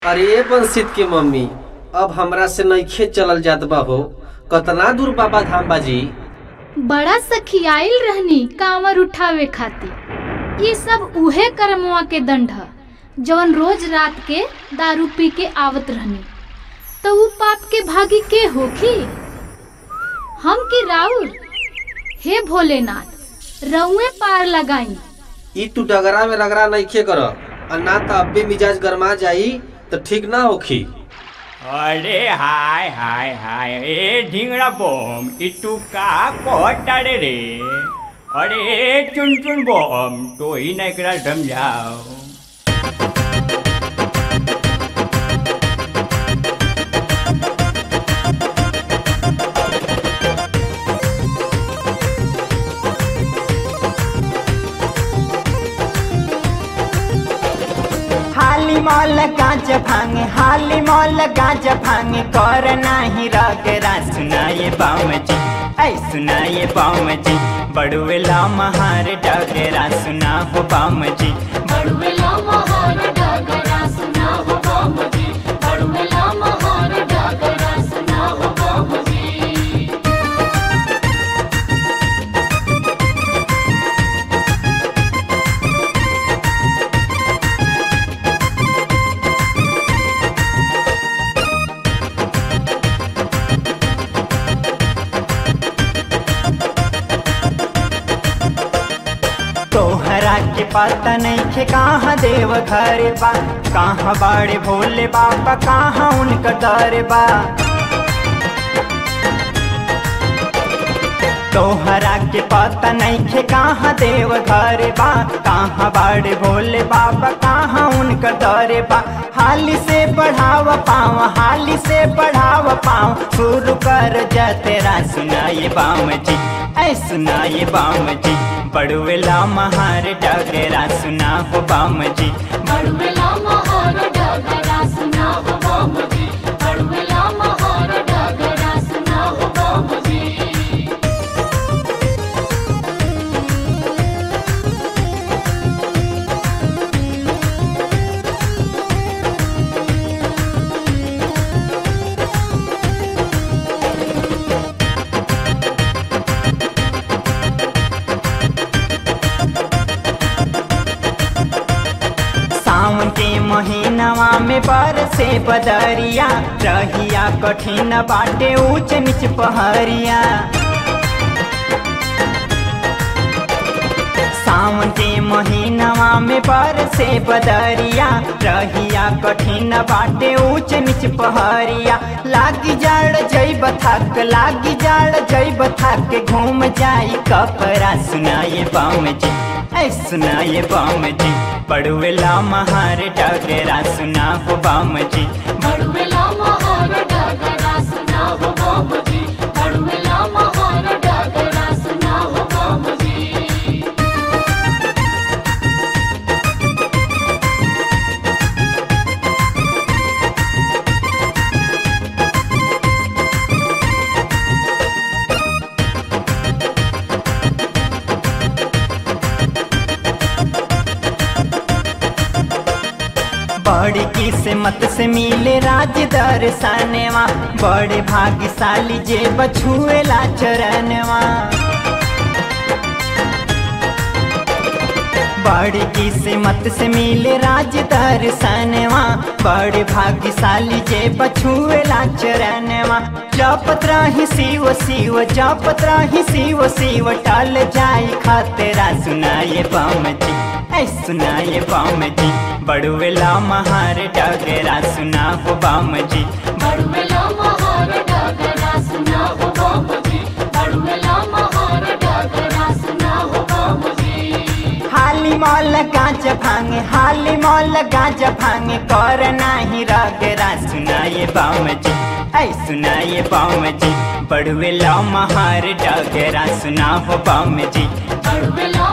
अरे बंसित के मम्मी अब हमरा से नइखे चलल जात बा हो कतना दूर बाबा धाम बाजी बड़ा सखियाइल रहनी कांवर उठावे खातिर ये सब उहे कर्मवा के दंड ह जवन रोज रात के दारू पी के आवत रहनी तो ऊ पाप के भागी के होखी हम की राउर हे भोलेनाथ रउए पार लगाई ई तू डगरा में रगड़ा नइखे कर आ ना त अब्बे मिजाज गरमा जाई त ठीक ना होखी अरे हाय हाय हाय ए ढिंगरा बम ई तू का कहतारे रे अरे चुन चुन बम तो ही ना एकरा समझाओ हाली मॉल गांज भांगे हाली मॉल गांज भांगे कर नाही रगरा सुनाए बाम जी ऐ सुनाए बाम जी बड़ुएला महार डगरा सुना हो बाम जी तोहरा के पता नहीं खे कहाँ देव घर बा कहाँ बाड़े भोले बाबा कहाँ उनका दर बा तोहरा के पता नहीं खे कहाँ देव घर बा कहाँ बाड़े भोले बाबा कहाँ उनका दर बा हाली से बढ़ाव पाँव हाली से बढ़ाव पाँव शुरू कर जा तेरा सुनाए बाम जी ऐ सुनाए बाम जी बड़ुएला महार डगरा सुना हो बाम जी सावन के महीनवा में बरसे बदरिया रहिया कठिन बाटे ऊंच नीच पहरिया सावन के महीनवा में बरसे बदरिया रहिया कठिन बाटे ऊंच नीच पहरिया लागी जाड़ जैब थक लागी जाड़ जैब थक घूम जाई कपड़ा सुनाए बाम जी ऐ सुनाए बाम जी पड़ुएला महार डगरा सुना हो बाम जी बड़ी किस्मत से मिले राज दर्शनवा बड़े भाग्यशाली जे बछुएला चरणवा बड़ी किस्मत से मिले राज दर्शनवा बड़े भाग्यशाली जे बछुएला चरणवा जपत रही शिव शिव जपत रही शिव शिव टल जाई खतरा सुनाए बम जी ऐ सुनाए बम जी बड़ुएला महार डगरा सुना हो बम जी हाली मॉल गांज भांगे हाली मॉल गांज भांगे कर नाही रगरा सुनाए बाम जी ऐ सुनाए बाम जी बड़ुएला महार डगरा सुना हो बाम जी बड़ुएला